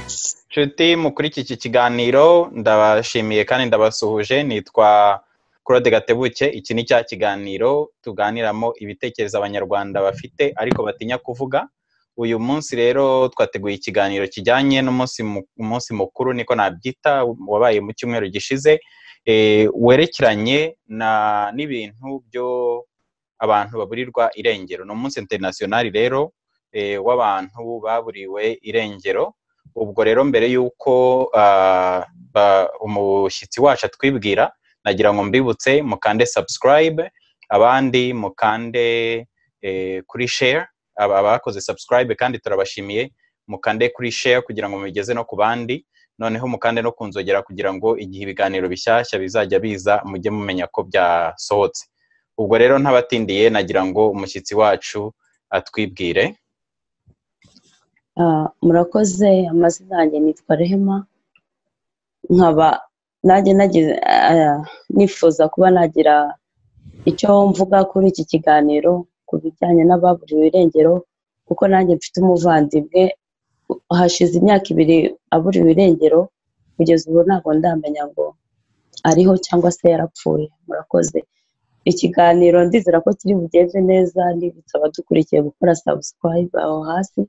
nshuti mukuri iki kiganiro ndabashimiye kandi ndabasuhuje nitwa claude gatebuke iki ni cya kiganiro tuganiramo ibitekerezo abanyarwanda bafite ariko batinya kuvuga uyu munsi rero twateguye ikiganiro kijyanye n'umunsi mukuru niko nabyita wabaye mu cyumweru gishize werekeranye n'ibintu byo abantu baburirwa irengero ni umunsi interinasiyonari rero w'abantu baburiwe irengero ubwo rero mbere y'uko umushyitsi wacu atwibwira nagira ngo mbibutse mukande subscribe abandi mukande kuri share abakoze subscribe kandi turabashimiye mukande kuri share kugira ngo mubigeze no ku bandi noneho mukande no kunzogera kugira ngo igihe ibiganiro bishyashya bizajya biza mujye mumenya ko byasohotse ubwo rero ntabatindiye nagira ngo umushyitsi wacu atwibwire murakoze amazina yanjye nitwa rehema nkaba nanjye nifuza kuba nagira icyo mvuga kuri iki kiganiro ku bijyanye n'ababuriwe irengero kuko nanjye mfite umuvandimwe hashize imyaka ibiri aburiwe irengero kugeza ubu ntabwo ndamenya ngo ariho cyangwa se yarapfuye murakoze ikiganiro ndizera ko kiri bugenze neza nibutsa abadukurikiye gukora sabusikarayibu aho hasi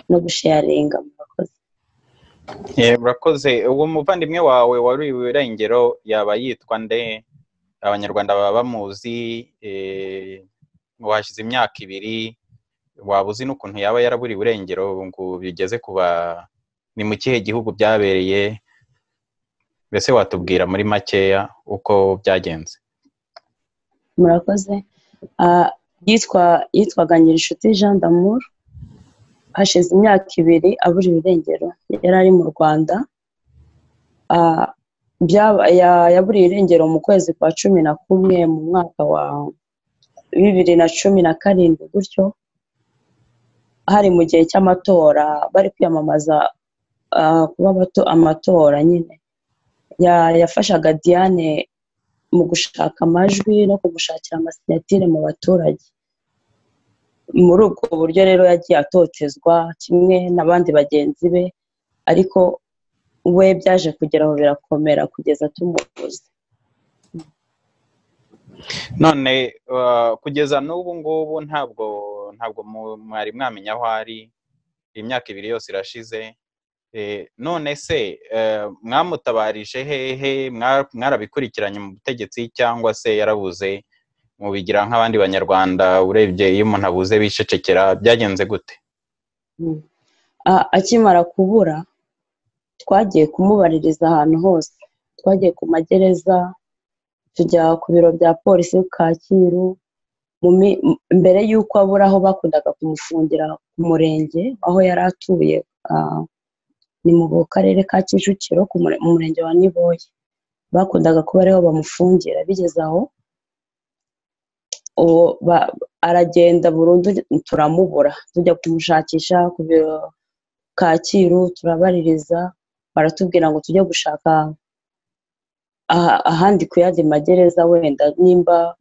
no gusheyaringa murakoze murakoze uwo muvandimwe wawe wari irengero yaba yitwa nde abanyarwanda baba bamuzi washyize imyaka ibiri waba uzi n'ukuntu yaba yaraburiwe irengero ngo bigeze kuba ni mu kihe gihugu byabereye mbese watubwira muri makeya uko byagenze murakoze yitwaga nyir'inshuti jean damour hashize imyaka ibiri aburiwe irengero yari ari mu rwanda yaburiye irengero mu kwezi kwa cumi na kumwe mu mwaka wa bibiri na cumi na karindwi gutyo hari mu gihe cy'amatora bari kwiyamamaza kuba amatora nyine yafashaga diane mu gushaka amajwi no kumushakira amasinatire mu baturage muri ubwo buryo rero yagiye atotezwa kimwe n'abandi bagenzi be ariko we byaje kugeraho birakomera kugeza tumuvuze none kugeza n'ubu ngubu ntabwo ntabwo mwari mwamenya aho ari imyaka ibiri yose irashize none se mwamutabarije hehe mwarabikurikiranye mu butegetsi cyangwa se yarabuze mubigira nk'abandi banyarwanda urebye iyo umuntu abuze bicecekera byagenze gute akimara kubura twagiye kumubaririza ahantu hose twagiye ku magereza tujya ku biro bya polisi kacyiru mbere y'uko abura aho bakundaga kumufungira ku murenge aho yari atuye ni mu karere ka kicukiro mu murenge wa niboye bakundaga kuba ariho bamufungira bigeze aho aragenda burundu turamubura tujya kumushakisha ku biro kacyiru turabaririza baratubwira ngo tujye gushaka ahandi ku yandi magereza wenda nimba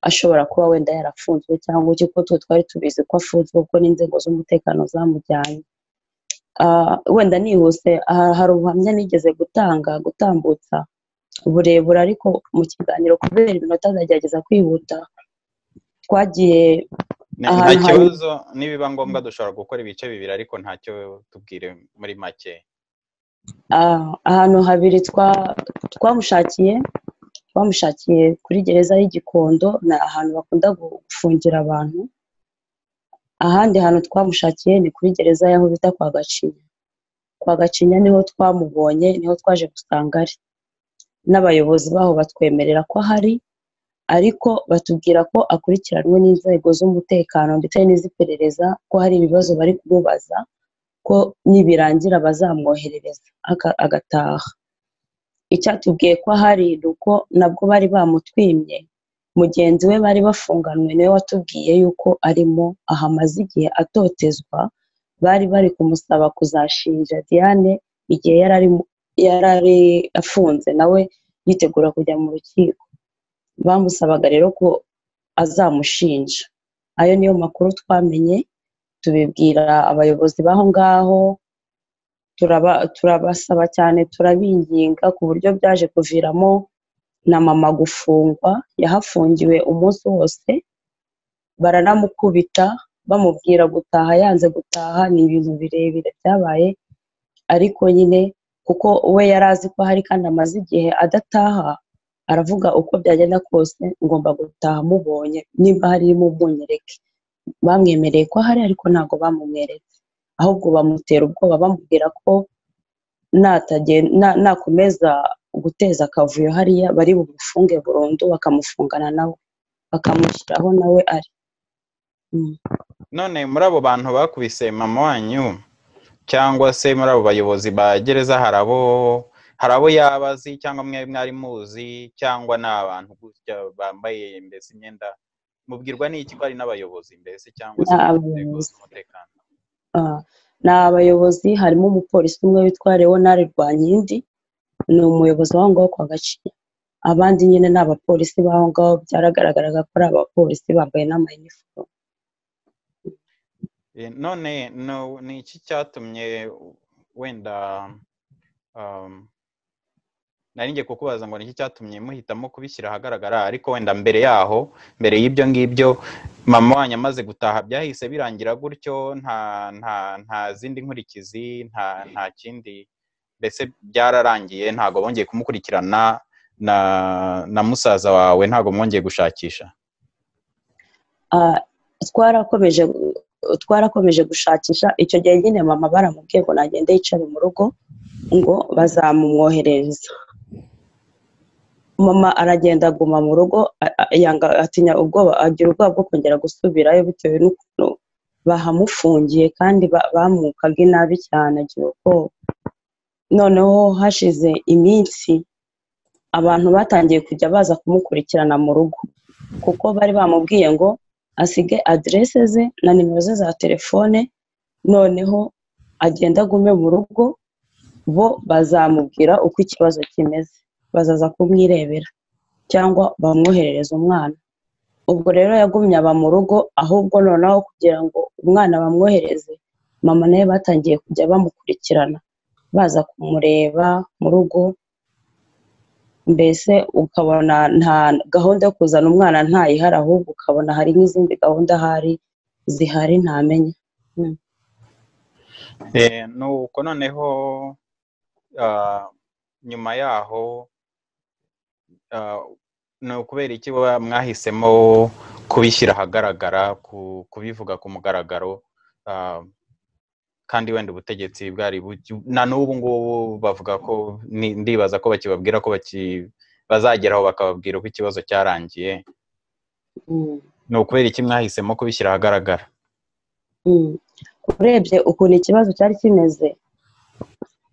ashobora kuba wenda yarafunzwe cyangwa iki kuko twari tubizi ko afunzwe kuko n'inzego z'umutekano zamujyanye wenda nihuse hari ubuhamya nigeze gutanga gutambutsa uburebure ariko mu kiganiro kubera iminota ndagerageza kwihuta twagiye nta kibazo nibiba ngombwa dushobora gukora ibice bibiri ariko ntacyo tubwire muri make ahantu habiri twamushakiye twamushakiye kuri gereza y'igikondo ni ahantu bakunda gufungira abantu ahandi hantu twamushakiye ni kuri gereza y'aho bita kwa gacinya kwa gacinya niho twamubonye niho twaje gusanga ari n'abayobozi baho batwemerera ko ahari ariko batubwira ko akurikiranwe n'inzego z'umutekano ndetse n'iz'iperereza ko hari ibibazo bari kumubaza ko nibirangira bazamwoherereza agataha icyatubwiye ko ahari ni uko nabwo bari bamutwimye mugenzi we bari bafunganwe niwe watubwiye yuko arimo aha amaze igihe atotezwa bari bari kumusaba kuzashinja diane igihe yari ari afunze nawe yitegura kujya mu rukiko bamusabaga rero ko azamushinja ayo niyo makuru twamenye tubibwira abayobozi b'aho ngaho turabasaba cyane turabinginga ku buryo byaje kuviramo na mama gufungwa yahafungiwe umunsi wose baranamukubita bamubwira gutaha yanze gutaha ni ibintu birebire byabaye ariko nyine kuko we yari azi ko hari kandi amaze igihe adataha aravuga uko byagenda kose ngomba gutaha mubonye nimba harimo umunyereke bamwemereye ko ahari ariko ntabwo bamumweretse ahubwo bamutera ubwoba bamubwira ko nakomeza guteza akavuyo hariya bari bumufunge burundu bakamufungana nawe bakamushyiraho nawe ari none muri abo bantu bakubise mama wanyu cyangwa se muri abo bayobozi ba gereza hari abo hari abo yaba azi cyangwa mwe mwari muzi cyangwa ni abantu gutya bambaye mbese imyenda mubwirwa n'iki ko ari n'abayobozi mbese cyangwa se inzego z'umutekano ni abayobozi harimo umupolisi umwe witwa leonard rwankindi ni umuyobozi w'aho ngaho kwa gacinya abandi nyine ni abapolisi b'aho ngaho byaragaragaraga ko ari abapolisi bambaye n'amayinifomu none ni iki cyatumye wenda narinjye kukubaza ngo ni iki cyatumye muhitamo kubishyira ahagaragara ariko wenda mbere yaho mbere y'ibyo ngibyo mama wanyu amaze gutaha byahise birangira gutyo nta nta nta zindi nkurikizi nta nta kindi mbese byararangiye ntabwo bongeye kumukurikirana na na musaza wawe ntabwo mwongeye gushakisha twarakomeje twarakomeje gushakisha icyo gihe nyine mama baramubwiye ngo nagende yicare mu rugo ngo bazamumwoherereza mama aragenda aguma mu rugo atinya ubwoba agira ubwoba bwo kongera gusubirayo bitewe n'ukuntu bahamufungiye kandi bamukaga inabi cyane agira ubwoba noneho hashize iminsi abantu batangiye kujya baza kumukurikirana mu rugo kuko bari bamubwiye ngo asige aderese ze na nimero ze za telefone noneho agenda agume mu rugo bo bazamubwira uko ikibazo kimeze bazaza kumwirebera cyangwa bamwoherereza umwana ubwo rero yagumye aba mu rugo ahubwo noneho kugira ngo umwana bamwohereze mama nawe batangiye kujya bamukurikirana baza kumureba mu rugo mbese ukabona nta gahunda yo kuzana umwana ntayihari ahubwo ukabona hari n'izindi gahunda ahari zihari ntamenye nuko noneho nyuma yaho ni ukubera iki mwahisemo kubishyira ahagaragara kubivuga ku mugaragaro kandi wenda ubutegetsi bwari na n'ubu ngubu bavuga ko ndibaza ko bakibabwira ko bazageraho bakababwira uko ikibazo cyarangiye ni ukubera iki mwahisemo kubishyira ahagaragara urebye ukuntu ikibazo cyari kimeze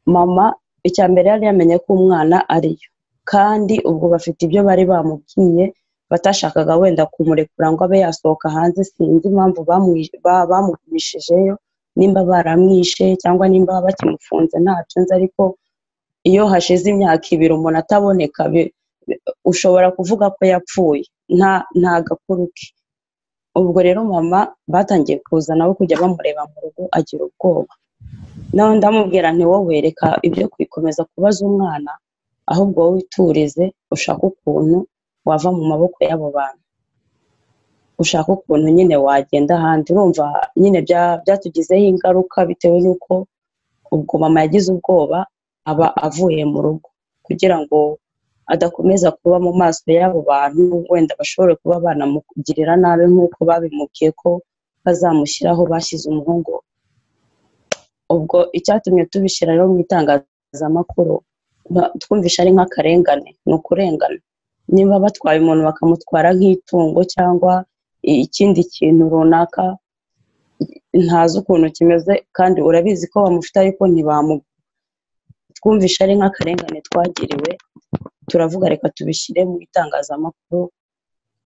mama icya mbere yari yamenye ko umwana ariyo kandi ubwo bafite ibyo bari bamubwiye batashakaga wenda kumurekura ngo abe yasohoka hanze sinzi impamvu bamugumishijeyo nimba baramwishe cyangwa nimba bakimufunze ntacyo nzi ariko iyo hashize imyaka ibiri umuntu ataboneka ushobora kuvuga ko yapfuye nta gakuru ke ubwo rero mama batangiye kuza nawe kujya bamureba mu rugo agira ubwoba nawe ndamubwira wowe reka ibyo kwikomeza kubaza umwana ahubwo wowe witurize ushaka ukuntu wava mu maboko y'abo bantu ushaka ukuntu nyine wagenda ahandi urumva nyine byatugizeho ingaruka bitewe n'uko ubwo mama yagize ubwoba aba avuye mu rugo kugira ngo adakomeza kuba mu maso y'abo bantu wenda bashobore kuba banamugirira nabi nk'uko babimubwiye ko bazamushyiraho bashyize umuhungu ubwo icyatumye tubishyira rero mu itangazamakuru twumvisha ari nk'akarengane ni ukurengana niba batwaye umuntu bakamutwara nk'itungo cyangwa ikindi kintu runaka ntazi ukuntu kimeze kandi urabizi ko bamufite ariko ntibamugu twumvisha ari nk'akarengane twagiriwe turavuga reka tubishyire mu itangazamakuru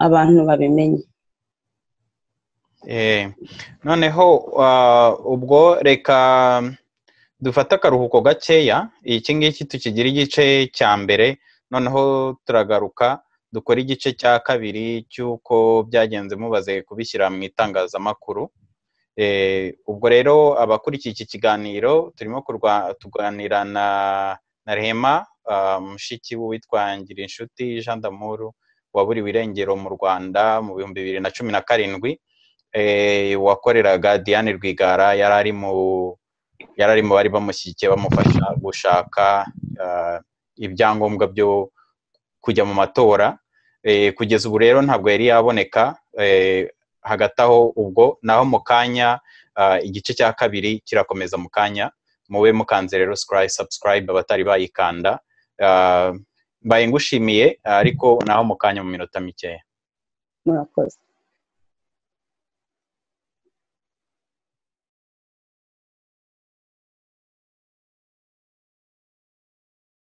abantu babimenye noneho ubwo reka dufate akaruhuko gakeya iki ngiki tukigira igice cya mbere noneho turagaruka dukora igice cya kabiri cy'uko byagenze mubaze kubishyira mu itangazamakuru ubwo rero abakurikiye iki kiganiro turimo tuganira na rehema mushiki w'uwitwa inshuti jean damuru waburiwe irengero mu rwanda mu bihumbi bibiri na cumi na karindwi wakoreraga diane rwigara yari ari mu yari ari mu bari bamushyigikiye bamufasha gushaka ibyangombwa byo kujya mu matora kugeza ubu rero ntabwo yari yaboneka hagati aho ubwo naho mu kanya igice cya kabiri kirakomeza mu kanya mube mukanze rero sabusikarayibe abatari bayikanda mbaye ngushimiye ariko naho mu kanya mu minota mikeya murakoze